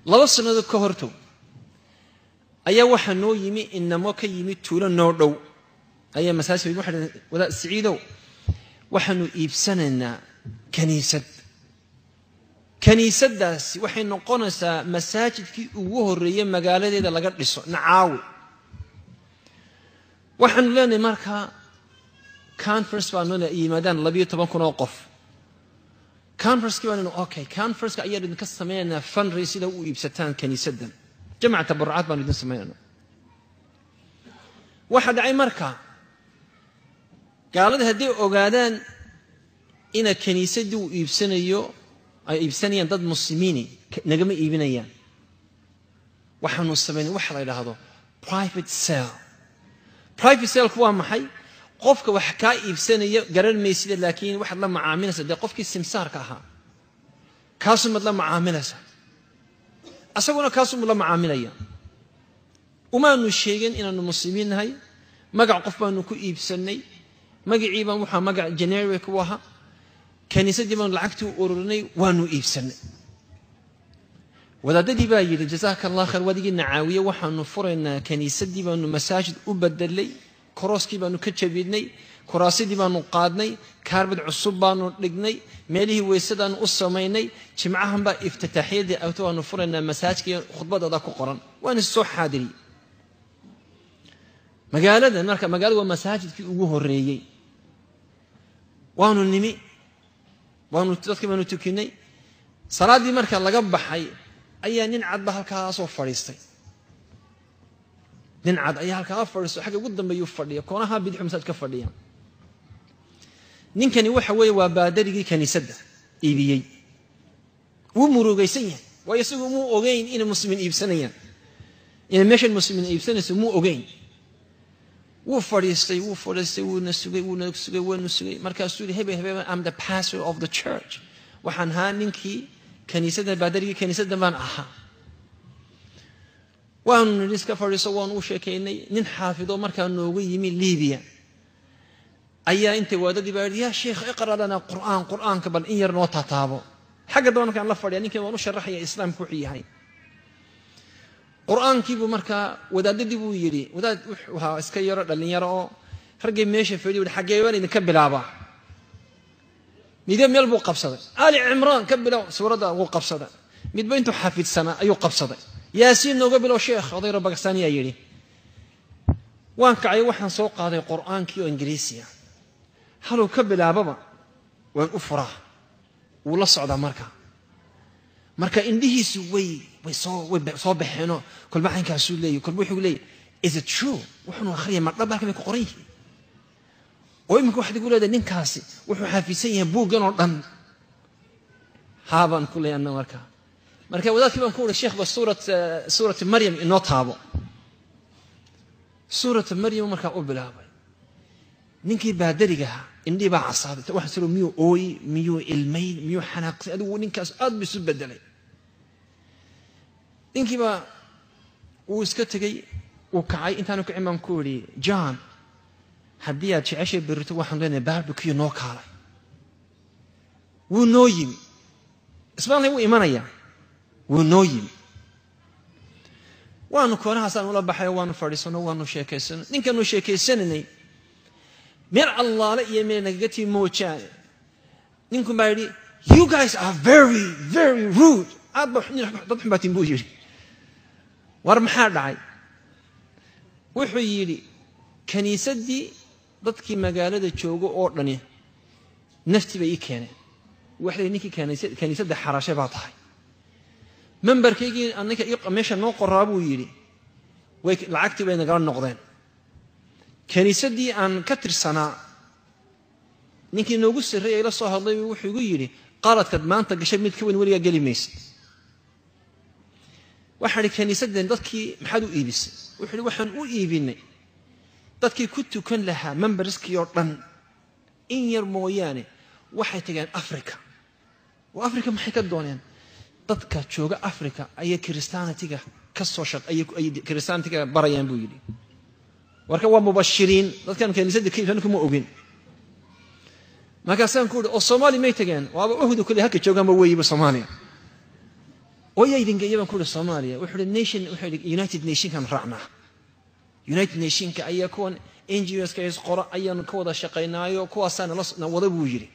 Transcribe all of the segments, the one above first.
laba sannadood ka hortow ayaa waxaa noo yimi inamo ka yimi tuulo noo dhow ayaa masaajid waxa wadaad siciidow waxaanu iibsanaynaa kaniisad kaniisaddaasi waxay noqonaysaa masaajidkii ugu horreeyey magaaladeeda laga dhiso nacaawi waxaanu leenahay markaa conference baanu yimaadaan labiyo toban kun oo qof conferencekii baanu okay conferenceka ayaan idinka samaynaynaa funray sida u iibsataan kaniisaddan jamac tabarucaad baanu idin samaynaynaa waxaa dhacay markaa gaalada hadday ogaadaan ina kaniisaddii uu iibsanayo ay iibsanayaan dad muslimiini nagama iibinayaan waxaanu samaynay waxa la yidhaahdo private sale private saleku waa maxay qofka wax kaa iibsanaya garan maysida laakiin waxaad la macaamilaysa dee qofkii simsaarka ahaa kaasumaad la macaamilaysa asaguna kaasumuu la macaamilaya umaanu sheegin inaanu muslimiin nahay magac qof baanu ku iibsannay magacii baan waxaa magac generic u ahaa kaniisaddii baanu lacagtii u ururinay waanu iibsannay wadaadadii baa yidhi jazaaka allah khayr wadigii nacaawiye waxaanu furaynaa kaniisaddii baanu masaajid u bedelay korooskii baanu ka jabinay kuraasidii baanu qaadnay kaarbad cusub baanu dhignay meelihii weysadaanu u samaynay jimcahan baa iftitaaxyadii awto waanu furaynaa masaajidkii khudbadooda ku qoran waana soo xaadiriyey magaaladan marka magaalada waa masaajidkii ugu horreeyey waanu nimi waanu dadkii baanu tukinay salaaddii marka laga baxay ayaa nin cadba halkaasoo fadhiistay nin cad ayaa halkaa fadhiisto xagga ugu dambeeyuu fadhiya koonaha bidixu masaajid ka fadhiya ninkani waxa weeye waa baadarigii kaniisadda iibiyey wuu murugaysan yahay waayo isagu muu ogeyn inay muslimiin iibsanayaan inay meeshan muslimiin iibsanayso muu ogeyn wuu fadhiistay wuu fadhiistay wuuna sugay wuuna sugay waanu sugay markaasuu yihi hebel hebel am the pastor of the church waxaan ahaa ninkii kaniisadda baadarigii kaniisadda baan ahaa waanu nidhi iska fadhiiso waanu u sheekaynay nin xaafido markaa noogu yimi libiya ayaa intay waadadii baa yidhi yaa sheekh iqra lanaa qur'aan qur'aanka bal in yar noo taataabo xagga daba markaan la fadhiya ninkan waan u sharaxaya islaamku wuxuu yahay qur'aankiibuu markaa wadaadadii buu yidhi wadaad wuxuu ahaa iska yaro dhallinyaro oo raggay meesha fadhiyo yidhi xaggee baan idinka bilaabaa midba meel buu qabsaday ali cimraan ka bilow suuradda wuu qabsaday midba intuu xafidsanaa ayuu qabsaday yaasiin nooga bilow sheekh odayro bakistaniyaa yidhi waan kacay waxaan soo qaaday qur'aankii oo ingiriisiya haluu ka bilaababa waan u furaa wuu la socdaa marka marka indhihiisu way way soo way soo baxeenoo kolba caynkaasuu leeyahy kolba wuxuu leeyahy is it true wuxuunu akhriyay ma dhab halkan bay ku qoran yihiin oo iminka waxaad igu leedahay ninkaasi wuxuu xaafidsan yahay buuggan oo dhan haabaan ku leeyahay anna marka marka wadaadkii baan ku uhi sheekh ba suurat suuratu maryam inoo taabo suuratu maryam markaa u bilaabay ninkii baadarigaha indhii baa casaaday waxaa siro miyuu ooyi miyuu ilmayn miyuu xanaaqsay adigu ninkaas aad bu isu bedelay ninkii baa wuu iska tegey wuu kacay intaanu kacin baan ku idhi john haddii aad jeceshay berrito waxaan leenahay barbecue noo kaalay wuu noo yimi ismaanlay wuu imanayaa wuu noo yimi waanu koonahaasaan ula baxay waanu fadhiisano waanu sheekaysano ninkaanu sheekaysanaynay meel allaale iyo meel nagaga tii moojaane ninkun baa yidhi you guys are very very rude aad ba dad xun baatiin buu yidhi war maxaa dhacay wuxuu yidhi kiniisaddii dadkii magaalada joogo oo dhani naftii bay ii keeneen waxay ninkii kiniisadda xarashe baa tahay membarkaygii aninka meesha noo qoraa buu yidhi way lacagtii bay nagala noqdeen kiniisaddii aan ka tirsanaa ninkii noogu sarreeyay la soo hadlay wuxuu igu yidhi qaladkaad maanta gashay mid ka weyn weligaa geli maysa waxaan idhi kiniisaddan dadkii maxaad u iibisay wuxuu ihi waxaan u iibinay dadkii ku tukan lahaa memberskii oo dhan in yar mooyaane waxay tageen africa oo africa maxay ka dooneen dadka jooga africa ayay christianitiga ka soo shaqay christianitiga barayaan buu yidhi warka waa mubashiriin dadkan kaniisadda ka iibsan kuma ogin markaasaan ku uhi oo soomaali may tageen waaba uhdu kule halka joogaanba weeyiba soomaaliya oo yaa idin geeya baan ku ihi soomaaliya wuxuu ihi nation wuxuu ihi united nationkan raacnaa united nationka ayaa kuwan n g oska is qoro ayaanu ka wada shaqaynaayo kuwaasaa nala wada buu yidhi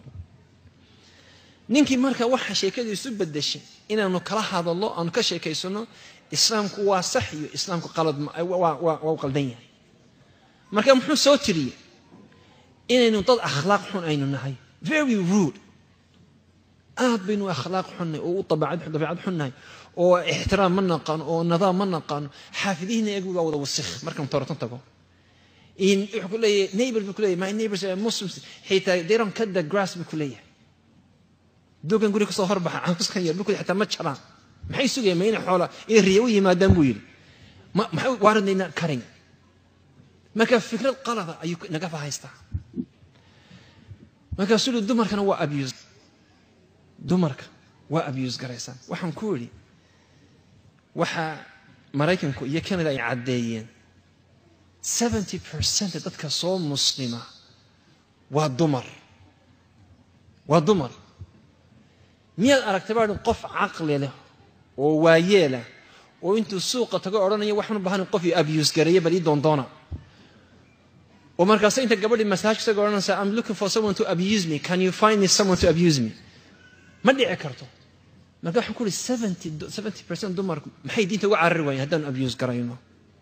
ninkii marka waxa sheekadiisu bedeshay inaanu kala hadallo aanu ka sheekaysano islaamku waa sax iyo islaamku qalad waa u qaldan yahay marka muxuu soo tiriyey inaynu dad akhlaaq xun aynu nahay very rude aad baynu akhlaaq xunnahay oo u dabeecad xunnahay oo ixtiraam ma naqaano oo nidaam ma naqaano xaafidihiina eegu waa wada wasikh markaan toratan tago wuxuu ku leeyahay neighbor buu ku leeyahay my neighbors are muslims xitaa they don't cut the grass buu ku leeyahay dogan guri kasoo horbaxa camuskan yar buu xitaa ma jaraan maxay sugayaan ma inay xoola inay riya u yimaadaan buu yidhi maxay waaradnayna karin marka fikrad qalada ayuu naga fahaystaa markaasuu yihi dumarkana waa abuse dumarka waa abuse garaysaan waxaan ku idhi waxaa maraykanku iyo canada ay caddeeyeen seventy percent dadka soo muslima waa dumar waa dumar miyaad aragtay baa qof caqli leh oo waayeelah oo intuu suuqa tago odhanaya waxaan u bahan qof io abuse gareeya bal ii doondoona oo markaase inta gabadhii masaajka isaga odhanaysa I'm looking for someone to abuse me can you find me someone to abuse me ma dhici karto marka waxaan ku uhi seventy seventy percent dumarku maxay diinta uga carari waayeen haddaanu abuse garayno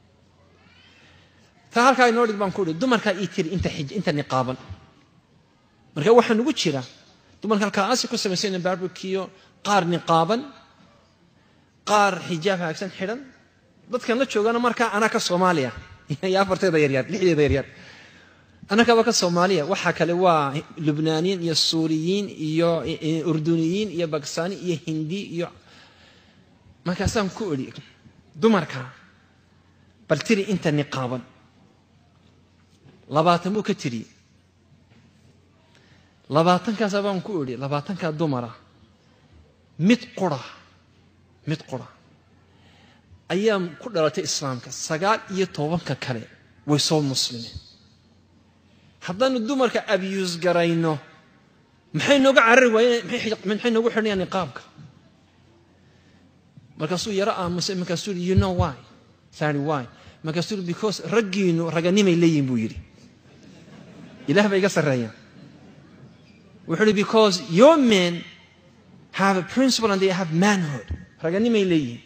taa halkaa inoo dhig baan ku uhi dumarkaa ii tiri inta xij inta niqaaban marka waxaa nugu jira dumarka halkaa asi ku samaysayna barbekiyo qaar niqaaban qaar xijaab haagsan xidhan dadkan la joogana markaa anaa ka soomaaliya iyo afarteeda yaryar lixdeeda yaryar annakaba ka soomaaliya waxaa kale waa lubnaaniyiin iyo suuriyiin iyo urduniyiin iyo bakistaani iyo hindi iyo markaasaan ku idhi dumarka bal tiri inta niqaaban labaatan buu ka tiri labaatankaasa baan ku idhi labaatankaa dumara mid qura mid qura ayaa ku dhalatay islaamka sagaal iyo tobanka kale way soo muslimeen haddaanu dumarka abyuus garayno maxay nooga carari waayeen maxay noogu xidhanayaan niqaabka markaasuu yaro aamusay markaasuu yidhi you know why sari why markaasuu yidhi because raggiinu raganimay leeyihin buu yidhi ilaah bay iga sarreeyaan wuxuu yidhi because your men have a principle and they have manhood raganimay leeyihin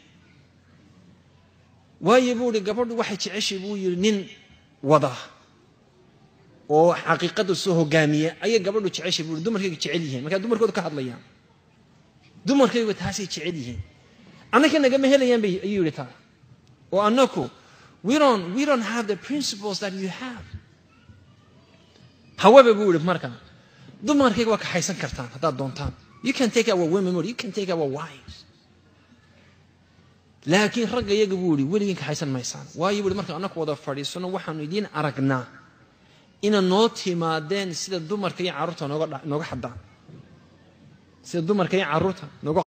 waayo buu ihi gabadhu waxay jeceshay buu yidhi nin wada oo xaqiiqada soo hogaamiya ayay gabadhu jeceshay buu ihi dumarkayga jecel yihiin markaa dumarkooda ka hadlayaan dumarkaygu taasay jecel yihiin annaka nagama helayaan bay ayuu yidhi taa oo annaku we don't we don't have the principles that you have however buu ihi marka dumarkayga waa kaxaysan kartaan haddaad doontaan you can take our women or you can take our wives laakiin ragga iyaga buu ihi weligeen kaxaysan maysaan waayo buu ihi marka annaku wada fadhiisano waxaanu idiin aragnaa ina noo timaadeen sida dumarka iyo carruurta nooga nooga xadaan sida dumarka iyo carruurta nooga